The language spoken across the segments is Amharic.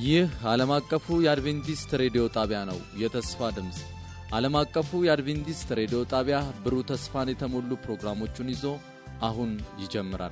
ይህ ዓለም አቀፉ የአድቬንቲስት ሬዲዮ ጣቢያ ነው። የተስፋ ድምፅ ዓለም አቀፉ የአድቬንቲስት ሬዲዮ ጣቢያ ብሩህ ተስፋን የተሞሉ ፕሮግራሞቹን ይዞ አሁን ይጀምራል።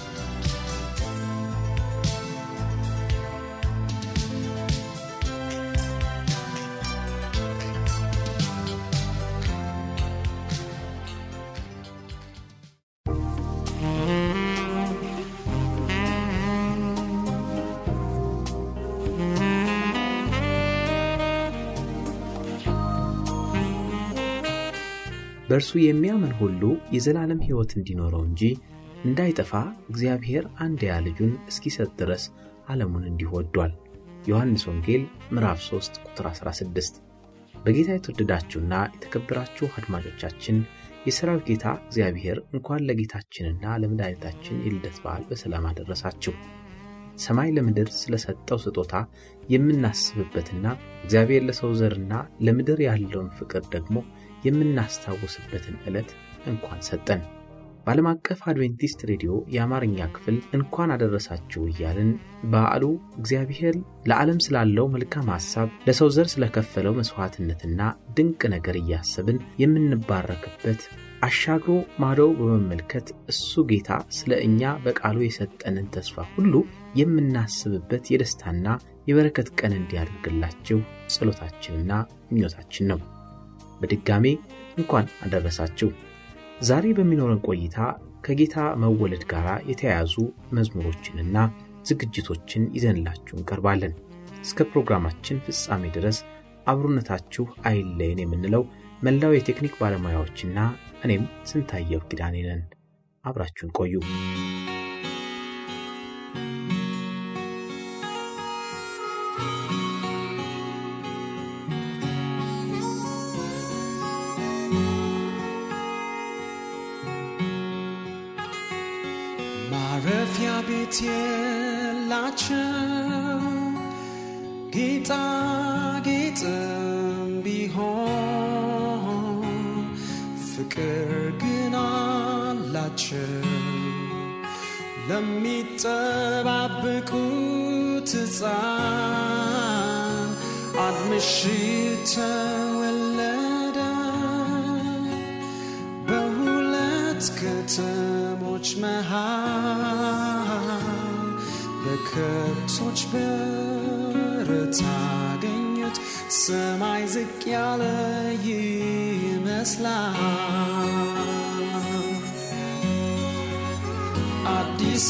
በእርሱ የሚያምን ሁሉ የዘላለም ሕይወት እንዲኖረው እንጂ እንዳይጠፋ እግዚአብሔር አንድያ ልጁን እስኪሰጥ ድረስ ዓለሙን እንዲሁ ወዷል። ዮሐንስ ወንጌል ምዕራፍ 3 ቁጥር 16። በጌታ የተወደዳችሁና የተከበራችሁ አድማጮቻችን የሠራዊት ጌታ እግዚአብሔር እንኳን ለጌታችንና ለመድኃኒታችን የልደት በዓል በሰላም አደረሳችሁ። ሰማይ ለምድር ስለሰጠው ስጦታ የምናስብበትና እግዚአብሔር ለሰው ዘርና ለምድር ያለውን ፍቅር ደግሞ የምናስታውስበትን ዕለት እንኳን ሰጠን። በዓለም አቀፍ አድቬንቲስት ሬዲዮ የአማርኛ ክፍል እንኳን አደረሳችሁ እያልን በዓሉ እግዚአብሔር ለዓለም ስላለው መልካም ሐሳብ ለሰው ዘር ስለከፈለው መሥዋዕትነትና ድንቅ ነገር እያሰብን የምንባረክበት አሻግሮ ማዶ በመመልከት እሱ ጌታ ስለ እኛ በቃሉ የሰጠንን ተስፋ ሁሉ የምናስብበት የደስታና የበረከት ቀን እንዲያደርግላችሁ ጸሎታችንና ምኞታችን ነው። በድጋሜ እንኳን አደረሳችሁ። ዛሬ በሚኖረን ቆይታ ከጌታ መወለድ ጋር የተያያዙ መዝሙሮችንና ዝግጅቶችን ይዘንላችሁ እንቀርባለን። እስከ ፕሮግራማችን ፍጻሜ ድረስ አብሮነታችሁ አይለየን የምንለው መላው የቴክኒክ ባለሙያዎችና እኔም ስንታየው ኪዳኔ ነን። አብራችሁን ቆዩ። ማረፊያ ቤት የላቸው ጌጣጌጥም ቢሆን ፍቅር ግን አላቸው ለሚጠባበቁት ሕፃን አንድ ምሽት ተወለደ በሁለት ከተሞች መሃል በከብቶች በረት አገኙት። ሰማይ ዝቅ ያለ ይመስላል አዲስ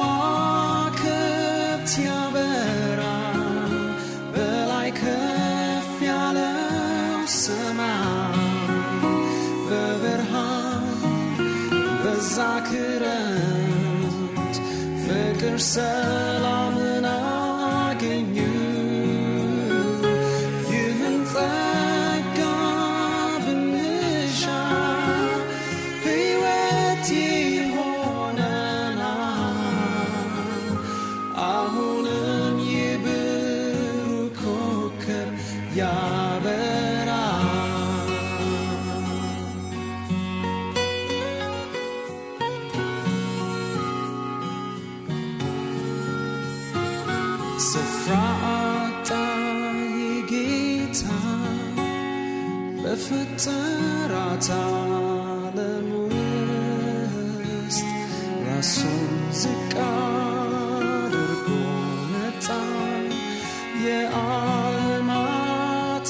ከዋክብት ያበራ በላይ ከፍ ያለው ሰማይ በብርሃን በዛ ክረምት ፍቅር ሰላምን አገኙ። ይህን ጸጋ ብንሻ ሕይወት ይሆነናል። አሁንም የብሩህ ኮከብ ያበራል። ስፍራ አጣ የጌታ በፈጠራት ዓለም ውስጥ ራሱን ዝቅ አድርጎ መጣ የዓለማት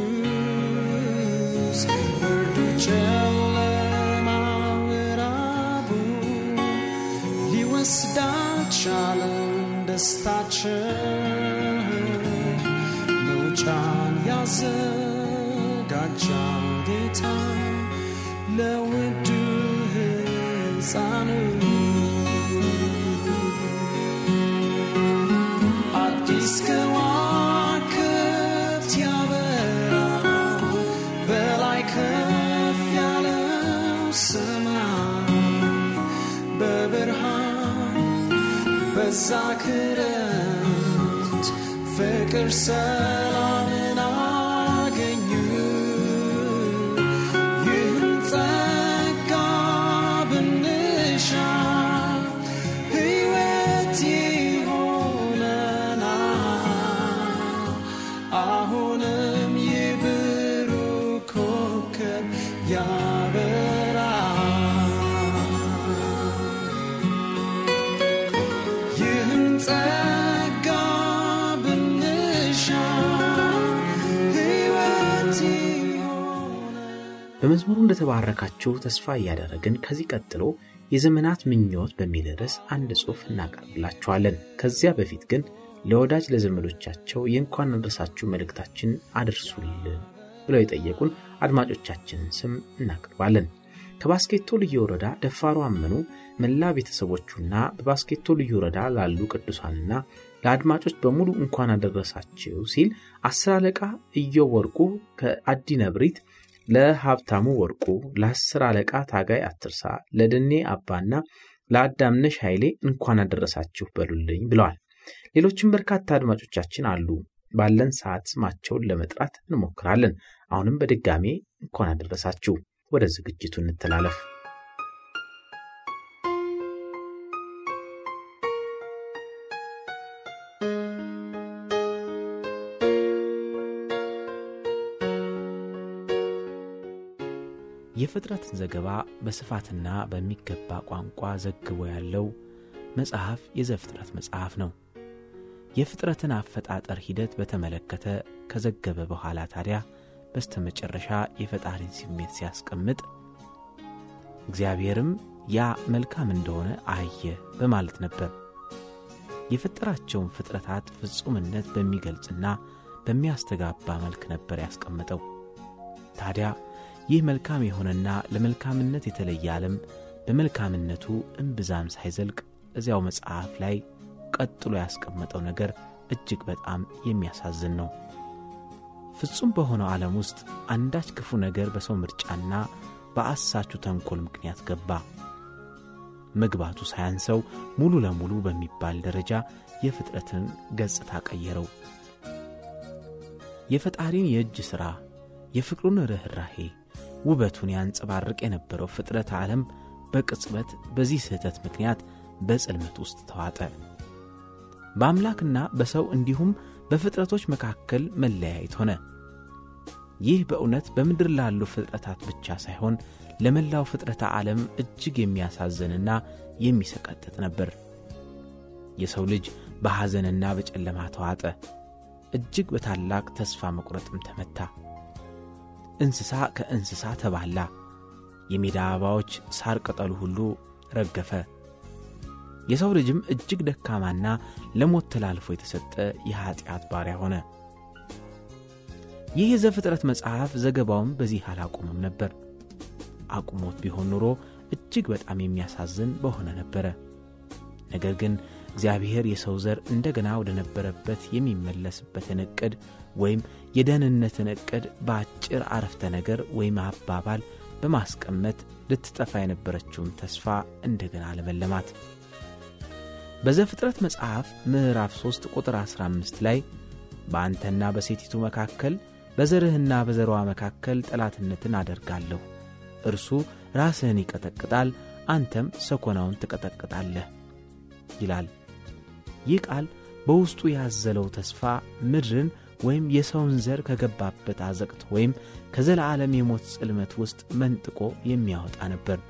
ንጉሥ ብርዱ ጨለማ ምዕራቡ ሊወስድ አልቻለም ደስታችን መውጫን ያዘጋጃል ጌታ ለውዱ ሕፃኑ አዲስ ከዋክብት ያበራል በላይ ከፍ ያለው ሰማይ በብርሃን በዛ ክረምት ፍቅር ሰላምን አገኙ። ይህን ጸጋ ብንሻ ሕይወት ይሆነናል። ጸጋ ብንሻ ሕይወት ይሆነ በመዝሙሩ እንደተባረካችሁ ተስፋ እያደረግን ከዚህ ቀጥሎ የዘመናት ምኞት በሚል ርዕስ አንድ ጽሑፍ እናቀርብላችኋለን። ከዚያ በፊት ግን ለወዳጅ ለዘመዶቻቸው የእንኳን አደረሳችሁ መልእክታችን አድርሱልን ብለው የጠየቁን አድማጮቻችንን ስም እናቀርባለን። ከባስኬቶ ልዩ ወረዳ ደፋሩ አመኑ መላ ቤተሰቦቹና በባስኬቶ ልዩ ወረዳ ላሉ ቅዱሳንና ለአድማጮች በሙሉ እንኳን አደረሳችሁ ሲል አስር አለቃ እዮብ ወርቁ ከአዲ ነብሪት ለሀብታሙ ወርቁ፣ ለአስር አለቃ ታጋይ አትርሳ፣ ለደኔ አባና ለአዳምነሽ ኃይሌ እንኳን አደረሳችሁ በሉልኝ ብለዋል። ሌሎችም በርካታ አድማጮቻችን አሉ። ባለን ሰዓት ስማቸውን ለመጥራት እንሞክራለን። አሁንም በድጋሜ እንኳን አደረሳችሁ። ወደ ዝግጅቱ እንተላለፍ። የፍጥረትን ዘገባ በስፋትና በሚገባ ቋንቋ ዘግቦ ያለው መጽሐፍ የዘፍጥረት መጽሐፍ ነው። የፍጥረትን አፈጣጠር ሂደት በተመለከተ ከዘገበ በኋላ ታዲያ በስተመጨረሻ የፈጣሪን ስሜት ሲያስቀምጥ እግዚአብሔርም ያ መልካም እንደሆነ አየ በማለት ነበር። የፈጠራቸውን ፍጥረታት ፍጹምነት በሚገልጽና በሚያስተጋባ መልክ ነበር ያስቀመጠው። ታዲያ ይህ መልካም የሆነና ለመልካምነት የተለየ ዓለም በመልካምነቱ እምብዛም ሳይዘልቅ እዚያው መጽሐፍ ላይ ቀጥሎ ያስቀመጠው ነገር እጅግ በጣም የሚያሳዝን ነው። ፍጹም በሆነው ዓለም ውስጥ አንዳች ክፉ ነገር በሰው ምርጫና በአሳቹ ተንኮል ምክንያት ገባ። መግባቱ ሳያንሰው ሙሉ ለሙሉ በሚባል ደረጃ የፍጥረትን ገጽታ ቀየረው። የፈጣሪን የእጅ ሥራ፣ የፍቅሩን ርኅራሄ፣ ውበቱን ያንጸባርቅ የነበረው ፍጥረት ዓለም በቅጽበት በዚህ ስህተት ምክንያት በጽልመት ውስጥ ተዋጠ። በአምላክና በሰው እንዲሁም በፍጥረቶች መካከል መለያየት ሆነ። ይህ በእውነት በምድር ላሉ ፍጥረታት ብቻ ሳይሆን ለመላው ፍጥረተ ዓለም እጅግ የሚያሳዝንና የሚሰቀጥጥ ነበር። የሰው ልጅ በሐዘንና በጨለማ ተዋጠ። እጅግ በታላቅ ተስፋ መቁረጥም ተመታ። እንስሳ ከእንስሳ ተባላ። የሜዳ አበባዎች፣ ሳር ቅጠሉ ሁሉ ረገፈ። የሰው ልጅም እጅግ ደካማና ለሞት ተላልፎ የተሰጠ የኀጢአት ባሪያ ሆነ። ይህ የዘፍጥረት መጽሐፍ ዘገባውም በዚህ አላቆመም ነበር። አቁሞት ቢሆን ኖሮ እጅግ በጣም የሚያሳዝን በሆነ ነበረ። ነገር ግን እግዚአብሔር የሰው ዘር እንደገና ወደ ነበረበት የሚመለስበትን ዕቅድ ወይም የደህንነትን ዕቅድ በአጭር አረፍተ ነገር ወይም አባባል በማስቀመጥ ልትጠፋ የነበረችውን ተስፋ እንደገና ለመለማት በዘፍጥረት መጽሐፍ ምዕራፍ 3 ቁጥር 15 ላይ በአንተና በሴቲቱ መካከል በዘርህና በዘሯ መካከል ጠላትነትን አደርጋለሁ፣ እርሱ ራስህን ይቀጠቅጣል፣ አንተም ሰኮናውን ትቀጠቅጣለህ ይላል። ይህ ቃል በውስጡ ያዘለው ተስፋ ምድርን ወይም የሰውን ዘር ከገባበት አዘቅት ወይም ከዘላዓለም የሞት ጽልመት ውስጥ መንጥቆ የሚያወጣ ነበር።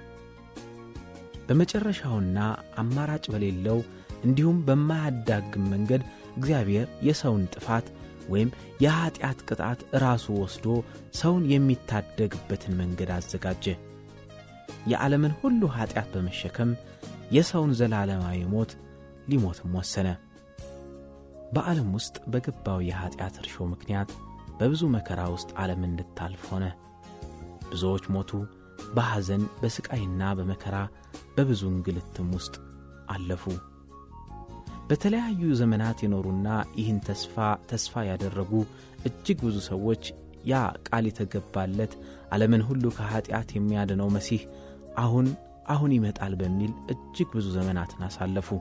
በመጨረሻውና አማራጭ በሌለው እንዲሁም በማያዳግም መንገድ እግዚአብሔር የሰውን ጥፋት ወይም የኀጢአት ቅጣት ራሱ ወስዶ ሰውን የሚታደግበትን መንገድ አዘጋጀ። የዓለምን ሁሉ ኀጢአት በመሸከም የሰውን ዘላለማዊ ሞት ሊሞትም ወሰነ። በዓለም ውስጥ በገባው የኀጢአት እርሾ ምክንያት በብዙ መከራ ውስጥ ዓለም እንድታልፍ ሆነ። ብዙዎች ሞቱ። በሐዘን በሥቃይና በመከራ በብዙ እንግልትም ውስጥ አለፉ። በተለያዩ ዘመናት የኖሩና ይህን ተስፋ ተስፋ ያደረጉ እጅግ ብዙ ሰዎች ያ ቃል የተገባለት ዓለምን ሁሉ ከኀጢአት የሚያድነው መሲህ አሁን አሁን ይመጣል በሚል እጅግ ብዙ ዘመናትን አሳለፉ።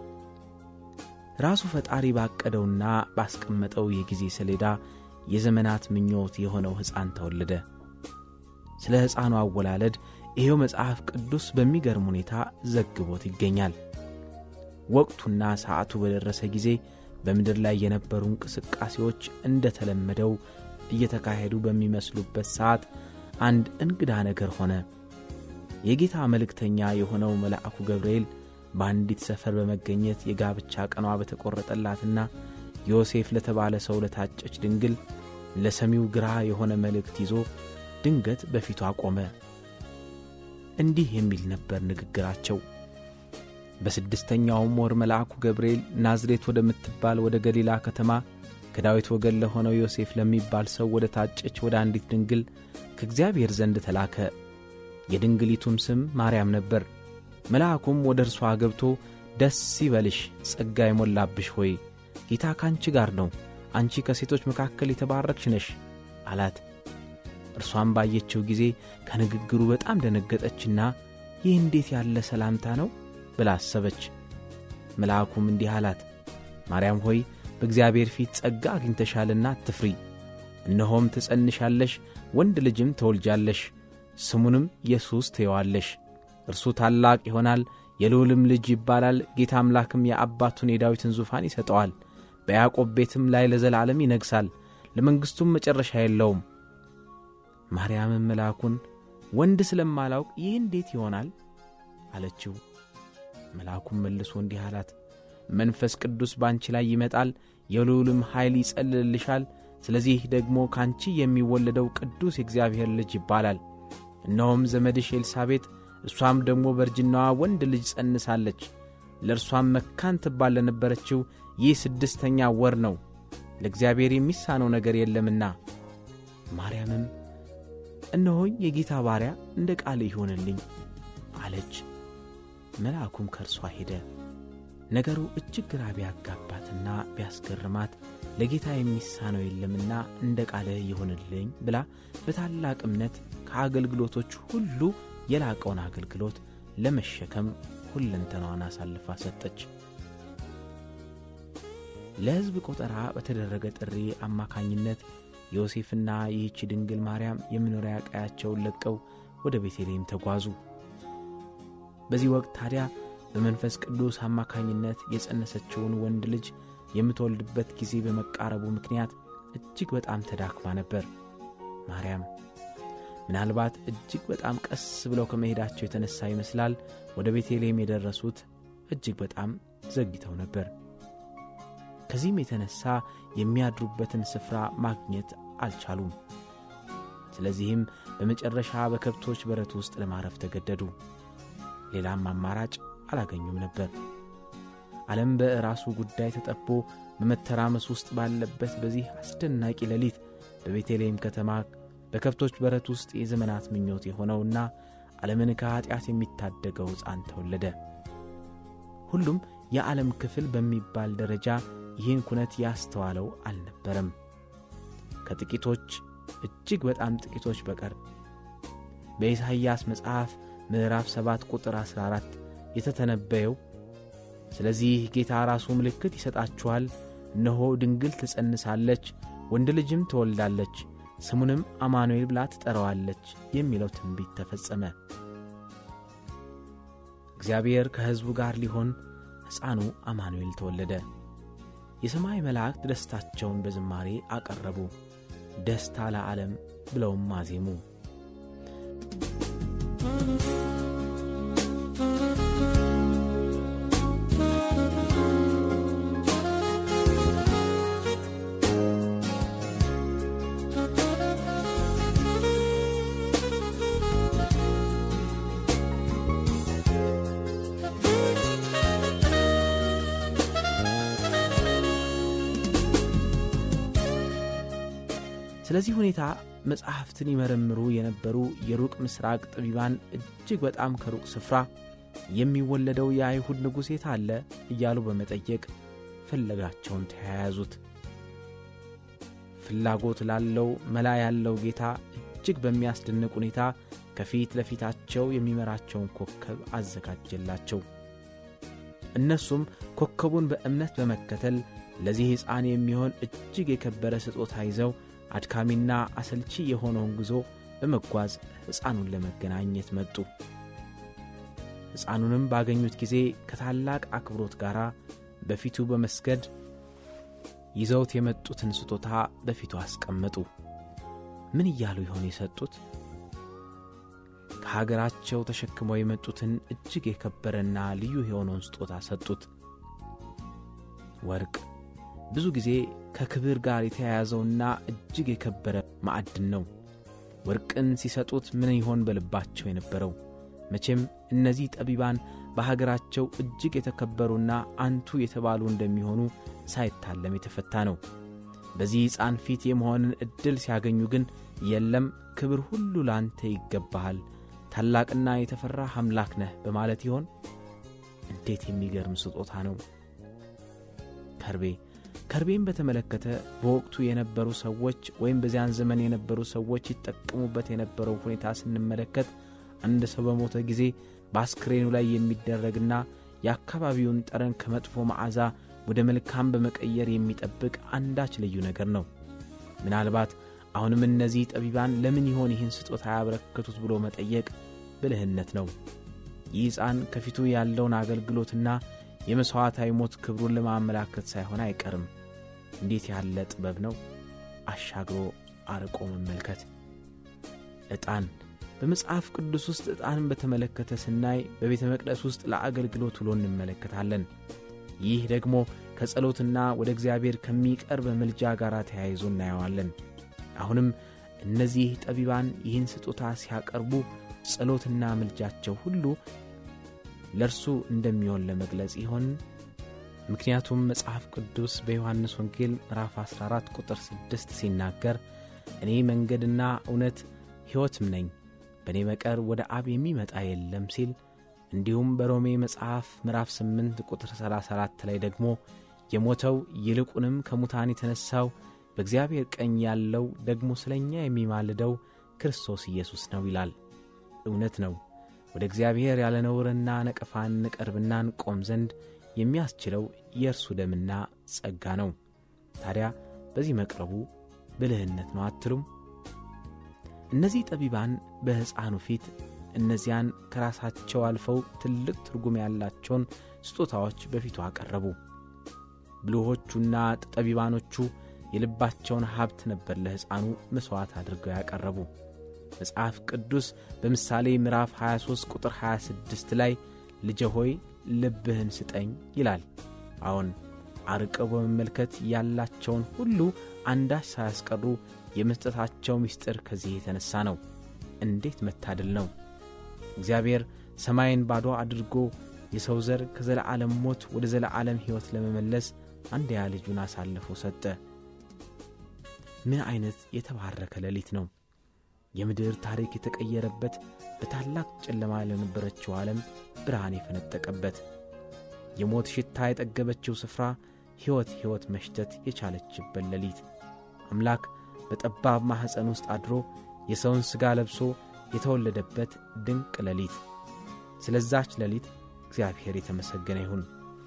ራሱ ፈጣሪ ባቀደውና ባስቀመጠው የጊዜ ሰሌዳ የዘመናት ምኞት የሆነው ሕፃን ተወለደ። ስለ ሕፃኑ አወላለድ ይሄው መጽሐፍ ቅዱስ በሚገርም ሁኔታ ዘግቦት ይገኛል። ወቅቱና ሰዓቱ በደረሰ ጊዜ በምድር ላይ የነበሩ እንቅስቃሴዎች እንደተለመደው እየተካሄዱ በሚመስሉበት ሰዓት አንድ እንግዳ ነገር ሆነ። የጌታ መልእክተኛ የሆነው መልአኩ ገብርኤል በአንዲት ሰፈር በመገኘት የጋብቻ ቀኗ በተቈረጠላትና ዮሴፍ ለተባለ ሰው ለታጨች ድንግል ለሰሚው ግራ የሆነ መልእክት ይዞ ድንገት በፊቱ አቆመ። እንዲህ የሚል ነበር ንግግራቸው። በስድስተኛውም ወር መልአኩ ገብርኤል ናዝሬት ወደምትባል ወደ ገሊላ ከተማ ከዳዊት ወገን ለሆነው ዮሴፍ ለሚባል ሰው ወደ ታጨች ወደ አንዲት ድንግል ከእግዚአብሔር ዘንድ ተላከ። የድንግሊቱም ስም ማርያም ነበር። መልአኩም ወደ እርሷ ገብቶ ደስ ይበልሽ፣ ጸጋ የሞላብሽ ሆይ ጌታ ካንቺ ጋር ነው፣ አንቺ ከሴቶች መካከል የተባረክሽ ነሽ አላት። እርሷም ባየችው ጊዜ ከንግግሩ በጣም ደነገጠችና ይህ እንዴት ያለ ሰላምታ ነው ብላ አሰበች። መልአኩም እንዲህ አላት፣ ማርያም ሆይ በእግዚአብሔር ፊት ጸጋ አግኝተሻልና አትፍሪ። እነሆም ትጸንሻለሽ፣ ወንድ ልጅም ትወልጃለሽ፣ ስሙንም ኢየሱስ ትየዋለሽ። እርሱ ታላቅ ይሆናል፣ የልዑልም ልጅ ይባላል። ጌታ አምላክም የአባቱን የዳዊትን ዙፋን ይሰጠዋል፣ በያዕቆብ ቤትም ላይ ለዘላለም ይነግሣል፣ ለመንግሥቱም መጨረሻ የለውም። ማርያምም መልአኩን ወንድ ስለማላውቅ ይህ እንዴት ይሆናል አለችው። መልአኩም መልሶ እንዲህ አላት፣ መንፈስ ቅዱስ ባንቺ ላይ ይመጣል፣ የልዑልም ኃይል ይጸልልልሻል። ስለዚህ ደግሞ ካንቺ የሚወለደው ቅዱስ የእግዚአብሔር ልጅ ይባላል። እነሆም ዘመድሽ ኤልሳቤጥ እሷም ደግሞ በእርጅናዋ ወንድ ልጅ ጸንሳለች። ለእርሷም መካን ትባል ለነበረችው ይህ ስድስተኛ ወር ነው፣ ለእግዚአብሔር የሚሳነው ነገር የለምና። ማርያምም እነሆኝ የጌታ ባሪያ እንደ ቃል ይሆንልኝ አለች። መልአኩም ከእርሷ ሄደ። ነገሩ እጅግ ግራ ቢያጋባትና ቢያስገርማት ለጌታ የሚሳነው የለምና እንደ ቃልህ ይሁንልኝ ብላ በታላቅ እምነት ከአገልግሎቶች ሁሉ የላቀውን አገልግሎት ለመሸከም ሁለንተናዋን አሳልፋ ሰጠች። ለሕዝብ ቆጠራ በተደረገ ጥሪ አማካኝነት ዮሴፍና ይህች ድንግል ማርያም የመኖሪያ ቀያቸውን ለቀው ወደ ቤተልሔም ተጓዙ። በዚህ ወቅት ታዲያ በመንፈስ ቅዱስ አማካኝነት የጸነሰችውን ወንድ ልጅ የምትወልድበት ጊዜ በመቃረቡ ምክንያት እጅግ በጣም ተዳክማ ነበር። ማርያም ምናልባት እጅግ በጣም ቀስ ብለው ከመሄዳቸው የተነሳ ይመስላል ወደ ቤተልሔም የደረሱት እጅግ በጣም ዘግይተው ነበር። ከዚህም የተነሳ የሚያድሩበትን ስፍራ ማግኘት አልቻሉም። ስለዚህም በመጨረሻ በከብቶች በረት ውስጥ ለማረፍ ተገደዱ። ሌላም አማራጭ አላገኙም ነበር። ዓለም በራሱ ጉዳይ ተጠቦ በመተራመስ ውስጥ ባለበት በዚህ አስደናቂ ሌሊት በቤተልሔም ከተማ በከብቶች በረት ውስጥ የዘመናት ምኞት የሆነውና ዓለምን ከኀጢአት የሚታደገው ሕፃን ተወለደ። ሁሉም የዓለም ክፍል በሚባል ደረጃ ይህን ኩነት ያስተዋለው አልነበረም፣ ከጥቂቶች እጅግ በጣም ጥቂቶች በቀር። በኢሳይያስ መጽሐፍ ምዕራፍ 7 ቁጥር 14 የተተነበየው ስለዚህ ጌታ ራሱ ምልክት ይሰጣችኋል፣ እነሆ ድንግል ትጸንሳለች፣ ወንድ ልጅም ትወልዳለች፣ ስሙንም አማኑኤል ብላ ትጠራዋለች የሚለው ትንቢት ተፈጸመ። እግዚአብሔር ከሕዝቡ ጋር ሊሆን ሕፃኑ አማኑኤል ተወለደ። የሰማይ መላእክት ደስታቸውን በዝማሬ አቀረቡ፣ ደስታ ለዓለም ብለውም አዜሙ። ስለዚህ ሁኔታ መጽሐፍትን ይመረምሩ የነበሩ የሩቅ ምስራቅ ጠቢባን እጅግ በጣም ከሩቅ ስፍራ የሚወለደው የአይሁድ ንጉሥ የት አለ እያሉ በመጠየቅ ፍለጋቸውን ተያያዙት። ፍላጎት ላለው መላ ያለው ጌታ እጅግ በሚያስደንቅ ሁኔታ ከፊት ለፊታቸው የሚመራቸውን ኮከብ አዘጋጀላቸው። እነሱም ኮከቡን በእምነት በመከተል ለዚህ ሕፃን የሚሆን እጅግ የከበረ ስጦታ ይዘው አድካሚና አሰልቺ የሆነውን ጉዞ በመጓዝ ሕፃኑን ለመገናኘት መጡ። ሕፃኑንም ባገኙት ጊዜ ከታላቅ አክብሮት ጋር በፊቱ በመስገድ ይዘውት የመጡትን ስጦታ በፊቱ አስቀመጡ። ምን እያሉ ይሆን የሰጡት? ከሀገራቸው ተሸክመው የመጡትን እጅግ የከበረና ልዩ የሆነውን ስጦታ ሰጡት። ወርቅ ብዙ ጊዜ ከክብር ጋር የተያያዘውና እጅግ የከበረ ማዕድን ነው። ወርቅን ሲሰጡት ምን ይሆን በልባቸው የነበረው? መቼም እነዚህ ጠቢባን በሀገራቸው እጅግ የተከበሩና አንቱ የተባሉ እንደሚሆኑ ሳይታለም የተፈታ ነው። በዚህ ሕፃን ፊት የመሆንን ዕድል ሲያገኙ ግን የለም ክብር ሁሉ ላንተ ይገባሃል፣ ታላቅና የተፈራህ አምላክ ነህ በማለት ይሆን? እንዴት የሚገርም ስጦታ ነው! ከርቤ ከርቤን በተመለከተ በወቅቱ የነበሩ ሰዎች ወይም በዚያን ዘመን የነበሩ ሰዎች ይጠቀሙበት የነበረው ሁኔታ ስንመለከት አንድ ሰው በሞተ ጊዜ በአስክሬኑ ላይ የሚደረግና የአካባቢውን ጠረን ከመጥፎ መዓዛ ወደ መልካም በመቀየር የሚጠብቅ አንዳች ልዩ ነገር ነው። ምናልባት አሁንም እነዚህ ጠቢባን ለምን ይሆን ይህን ስጦታ ያበረከቱት ብሎ መጠየቅ ብልህነት ነው። ይህ ሕፃን ከፊቱ ያለውን አገልግሎትና የመሥዋዕታዊ ሞት ክብሩን ለማመላከት ሳይሆን አይቀርም። እንዴት ያለ ጥበብ ነው! አሻግሮ አርቆ መመልከት። ዕጣን በመጽሐፍ ቅዱስ ውስጥ ዕጣንን በተመለከተ ስናይ በቤተ መቅደስ ውስጥ ለአገልግሎት ውሎ እንመለከታለን። ይህ ደግሞ ከጸሎትና ወደ እግዚአብሔር ከሚቀርብ ምልጃ ጋር ተያይዞ እናየዋለን። አሁንም እነዚህ ጠቢባን ይህን ስጦታ ሲያቀርቡ ጸሎትና ምልጃቸው ሁሉ ለእርሱ እንደሚሆን ለመግለጽ ይሆን? ምክንያቱም መጽሐፍ ቅዱስ በዮሐንስ ወንጌል ምዕራፍ 14 ቁጥር 6 ሲናገር እኔ መንገድና እውነት ሕይወትም ነኝ፣ በእኔ በቀር ወደ አብ የሚመጣ የለም ሲል እንዲሁም በሮሜ መጽሐፍ ምዕራፍ 8 ቁጥር 34 ላይ ደግሞ የሞተው ይልቁንም ከሙታን የተነሣው በእግዚአብሔር ቀኝ ያለው ደግሞ ስለ እኛ የሚማልደው ክርስቶስ ኢየሱስ ነው ይላል። እውነት ነው። ወደ እግዚአብሔር ያለ ነውርና ነቀፋን እንቀርብና እንቆም ዘንድ የሚያስችለው የእርሱ ደምና ጸጋ ነው። ታዲያ በዚህ መቅረቡ ብልህነት ነው አትሉም? እነዚህ ጠቢባን በሕፃኑ ፊት እነዚያን ከራሳቸው አልፈው ትልቅ ትርጉም ያላቸውን ስጦታዎች በፊቱ አቀረቡ። ብልሆቹና ጠቢባኖቹ የልባቸውን ሀብት ነበር ለሕፃኑ መሥዋዕት አድርገው ያቀረቡ። መጽሐፍ ቅዱስ በምሳሌ ምዕራፍ 23 ቁጥር 26 ላይ ልጄ ሆይ ልብህን ስጠኝ ይላል። አዎን አርቀው በመመልከት ያላቸውን ሁሉ አንዳች ሳያስቀሩ የመስጠታቸው ምስጢር ከዚህ የተነሣ ነው። እንዴት መታደል ነው! እግዚአብሔር ሰማይን ባዶ አድርጎ የሰው ዘር ከዘለዓለም ሞት ወደ ዘለዓለም ሕይወት ለመመለስ አንድያ ልጁን አሳልፎ ሰጠ። ምን ዐይነት የተባረከ ሌሊት ነው! የምድር ታሪክ የተቀየረበት፣ በታላቅ ጨለማ ለነበረችው ዓለም ብርሃን የፈነጠቀበት፣ የሞት ሽታ የጠገበችው ስፍራ ሕይወት ሕይወት መሽተት የቻለችበት ሌሊት አምላክ በጠባብ ማኅፀን ውስጥ አድሮ የሰውን ሥጋ ለብሶ የተወለደበት ድንቅ ሌሊት። ስለዛች ሌሊት እግዚአብሔር የተመሰገነ ይሁን።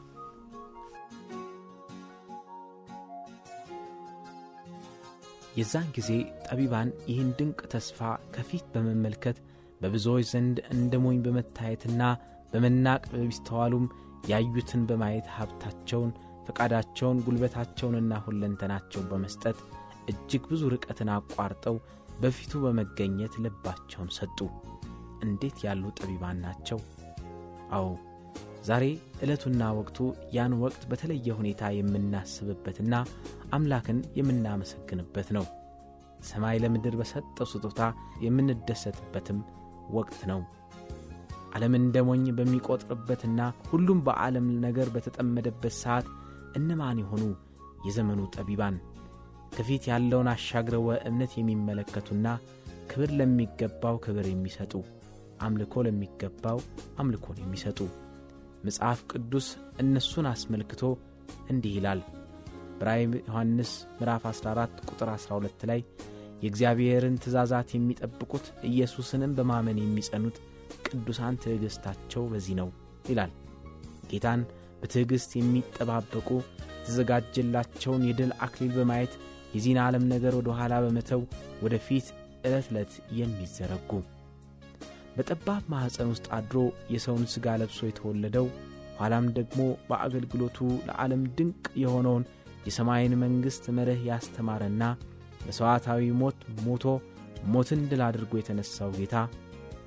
የዛን ጊዜ ጠቢባን ይህን ድንቅ ተስፋ ከፊት በመመልከት በብዙዎች ዘንድ እንደ ሞኝ በመታየትና በመናቅ በሚስተዋሉም ያዩትን በማየት ሀብታቸውን፣ ፈቃዳቸውን፣ ጉልበታቸውንና ሁለንተናቸውን በመስጠት እጅግ ብዙ ርቀትን አቋርጠው በፊቱ በመገኘት ልባቸውን ሰጡ። እንዴት ያሉ ጠቢባን ናቸው! አዎ ዛሬ ዕለቱና ወቅቱ ያን ወቅት በተለየ ሁኔታ የምናስብበትና አምላክን የምናመሰግንበት ነው። ሰማይ ለምድር በሰጠው ስጦታ የምንደሰትበትም ወቅት ነው። ዓለም እንደ ሞኝ በሚቆጥርበትና ሁሉም በዓለም ነገር በተጠመደበት ሰዓት እነማን የሆኑ የዘመኑ ጠቢባን ከፊት ያለውን አሻግረው እምነት የሚመለከቱና ክብር ለሚገባው ክብር የሚሰጡ አምልኮ ለሚገባው አምልኮን የሚሰጡ መጽሐፍ ቅዱስ እነሱን አስመልክቶ እንዲህ ይላል። በራእይ ዮሐንስ ምዕራፍ 14 ቁጥር 12 ላይ የእግዚአብሔርን ትእዛዛት የሚጠብቁት ኢየሱስንም በማመን የሚጸኑት ቅዱሳን ትዕግሥታቸው በዚህ ነው ይላል። ጌታን በትዕግሥት የሚጠባበቁ የተዘጋጀላቸውን የድል አክሊል በማየት የዚህን ዓለም ነገር ወደ ኋላ በመተው ወደ ፊት ዕለት ዕለት የሚዘረጉ በጠባብ ማኅፀን ውስጥ አድሮ የሰውን ሥጋ ለብሶ የተወለደው ኋላም ደግሞ በአገልግሎቱ ለዓለም ድንቅ የሆነውን የሰማይን መንግሥት መርህ ያስተማረና መሥዋዕታዊ ሞት ሞቶ ሞትን ድል አድርጎ የተነሣው ጌታ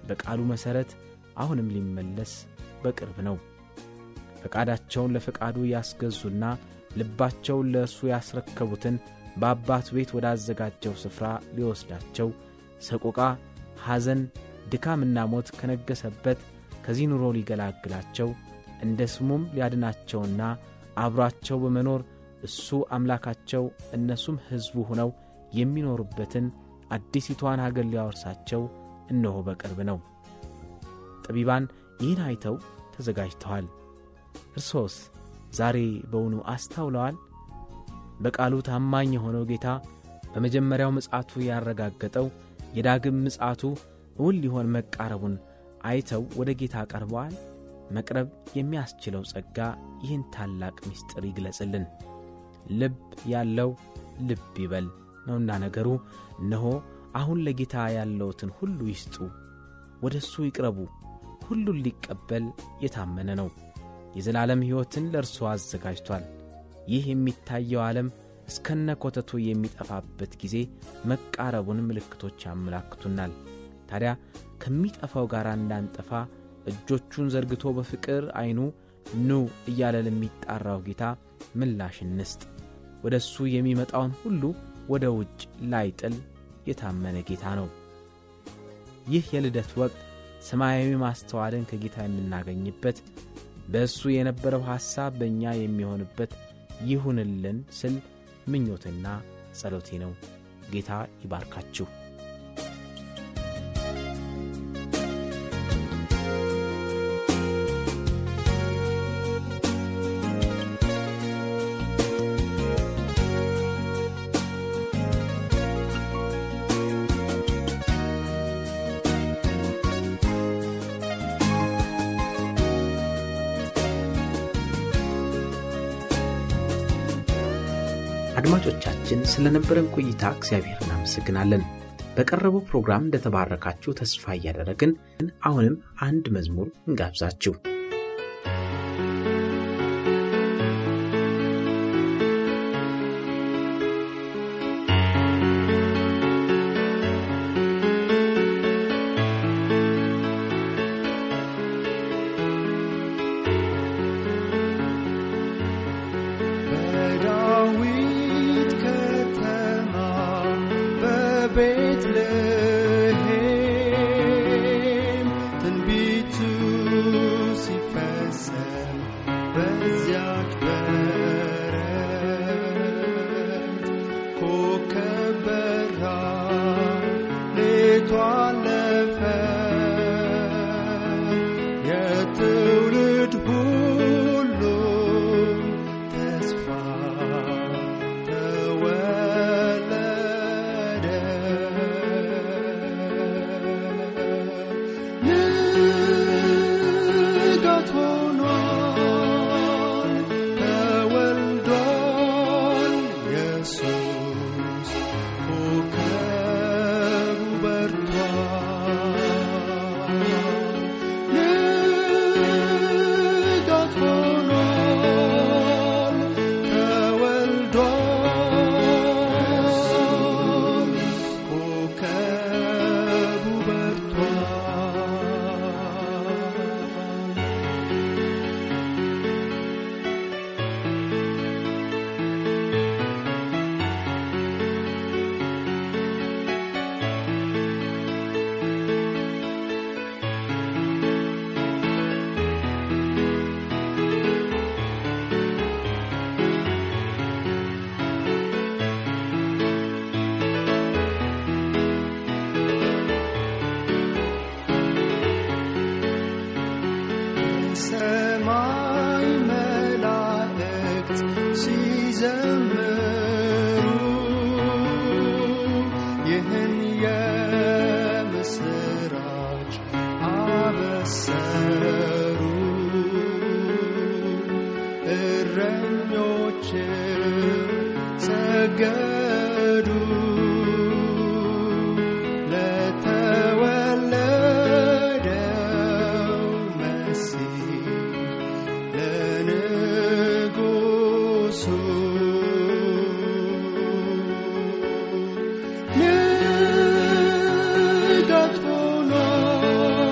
በቃሉ መሠረት አሁንም ሊመለስ በቅርብ ነው። ፈቃዳቸውን ለፈቃዱ ያስገዙና ልባቸውን ለእርሱ ያስረከቡትን በአባቱ ቤት ወዳዘጋጀው ስፍራ ሊወስዳቸው ሰቆቃ፣ ሐዘን፣ ድካምና ሞት ከነገሰበት ከዚህ ኑሮ ሊገላግላቸው እንደ ስሙም ሊያድናቸውና አብሯቸው በመኖር እሱ አምላካቸው እነሱም ሕዝቡ ሆነው የሚኖሩበትን አዲሲቷን አገር ሊያወርሳቸው እነሆ በቅርብ ነው። ጠቢባን ይህን አይተው ተዘጋጅተዋል። እርሶስ ዛሬ በውኑ አስተውለዋል? በቃሉ ታማኝ የሆነው ጌታ በመጀመሪያው ምጽአቱ ያረጋገጠው የዳግም ምጽአቱ እውን ሊሆን መቃረቡን አይተው ወደ ጌታ ቀርበዋል? መቅረብ የሚያስችለው ጸጋ ይህን ታላቅ ምስጢር ይግለጽልን። ልብ ያለው ልብ ይበል ነውና ነገሩ። እነሆ አሁን ለጌታ ያለውትን ሁሉ ይስጡ፣ ወደ እሱ ይቅረቡ። ሁሉን ሊቀበል የታመነ ነው። የዘላለም ሕይወትን ለእርሱ አዘጋጅቷል። ይህ የሚታየው ዓለም እስከነ ኮተቱ የሚጠፋበት ጊዜ መቃረቡን ምልክቶች ያመላክቱናል። ታዲያ ከሚጠፋው ጋር እንዳንጠፋ እጆቹን ዘርግቶ በፍቅር ዐይኑ ኑ እያለ ለሚጣራው ጌታ ምላሽ እንስጥ። ወደ እሱ የሚመጣውን ሁሉ ወደ ውጭ ላይጥል የታመነ ጌታ ነው። ይህ የልደት ወቅት ሰማያዊ ማስተዋልን ከጌታ የምናገኝበት በእሱ የነበረው ሐሳብ በእኛ የሚሆንበት ይሁንልን ስል ምኞትና ጸሎቴ ነው። ጌታ ይባርካችሁ። አድማጮቻችን ስለነበረን ቆይታ እግዚአብሔር እናመሰግናለን። በቀረበው ፕሮግራም እንደተባረካችሁ ተስፋ እያደረግን አሁንም አንድ መዝሙር እንጋብዛችሁ። በዳዊት ከተማ በቤትልሔም ትንቢቱ ሲፈጸም በዚያች በረት ኮከብ በራ ሌቱ አለፈ የትውልድ ሁሉ ተስፋ ተወለደ። ንጋት ሆኗል፣ ተወልዷል ኢየሱስ፣ ኮከቡ በርቷል። ንጋት ሆኗል፣ ተወልዷል፣ ኮከቡ በርቷል። ሰማይ መላእክት ሲዘምሩ ይህን የምስራች አበሰሩ። እረኞች ሰገዱ ለተወለደው መሲህ ለንጉሱ ንጋት ሆኗል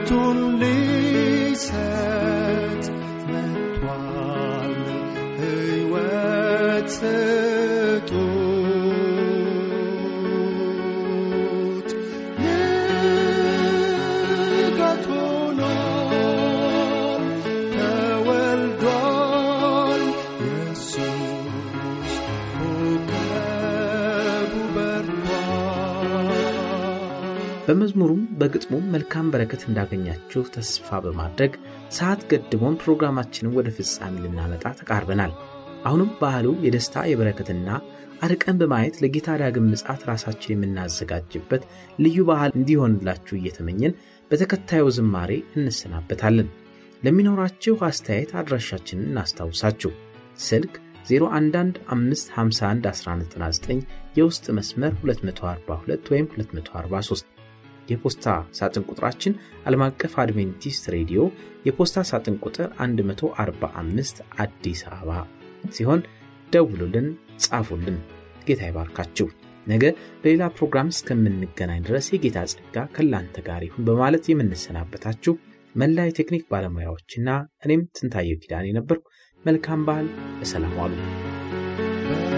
ሕይወቱን ሊሰጥ መጥቷል። ሕይወት ስጡት። ንጋት ሆኖ ተወልዷል ኢየሱስ ኮከቡ በርቷል። በመዝሙሩም በግጥሙም መልካም በረከት እንዳገኛችሁ ተስፋ በማድረግ ሰዓት ገድቦን ፕሮግራማችንን ወደ ፍጻሜ ልናመጣ ተቃርበናል። አሁንም ባህሉ የደስታ የበረከትና አርቀን በማየት ለጌታ ዳግም ምጽአት ራሳችን የምናዘጋጅበት ልዩ ባህል እንዲሆንላችሁ እየተመኘን በተከታዩ ዝማሬ እንሰናበታለን። ለሚኖራችሁ አስተያየት አድራሻችንን እናስታውሳችሁ። ስልክ 0115511199 የውስጥ መስመር 242 ወይም 243 የፖስታ ሳጥን ቁጥራችን ዓለም አቀፍ አድቬንቲስት ሬዲዮ የፖስታ ሳጥን ቁጥር 145 አዲስ አበባ ሲሆን ደውሉልን፣ ጻፉልን። ጌታ ይባርካችሁ። ነገ በሌላ ፕሮግራም እስከምንገናኝ ድረስ የጌታ ጸጋ ከላንተ ጋር ይሁን በማለት የምንሰናበታችሁ መላ የቴክኒክ ባለሙያዎችና እኔም ትንታየው ኪዳን የነበርኩ መልካም በዓል፣ በሰላም ዋሉ።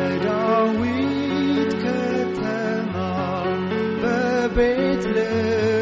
በዳዊት ከተማ በቤትልሔም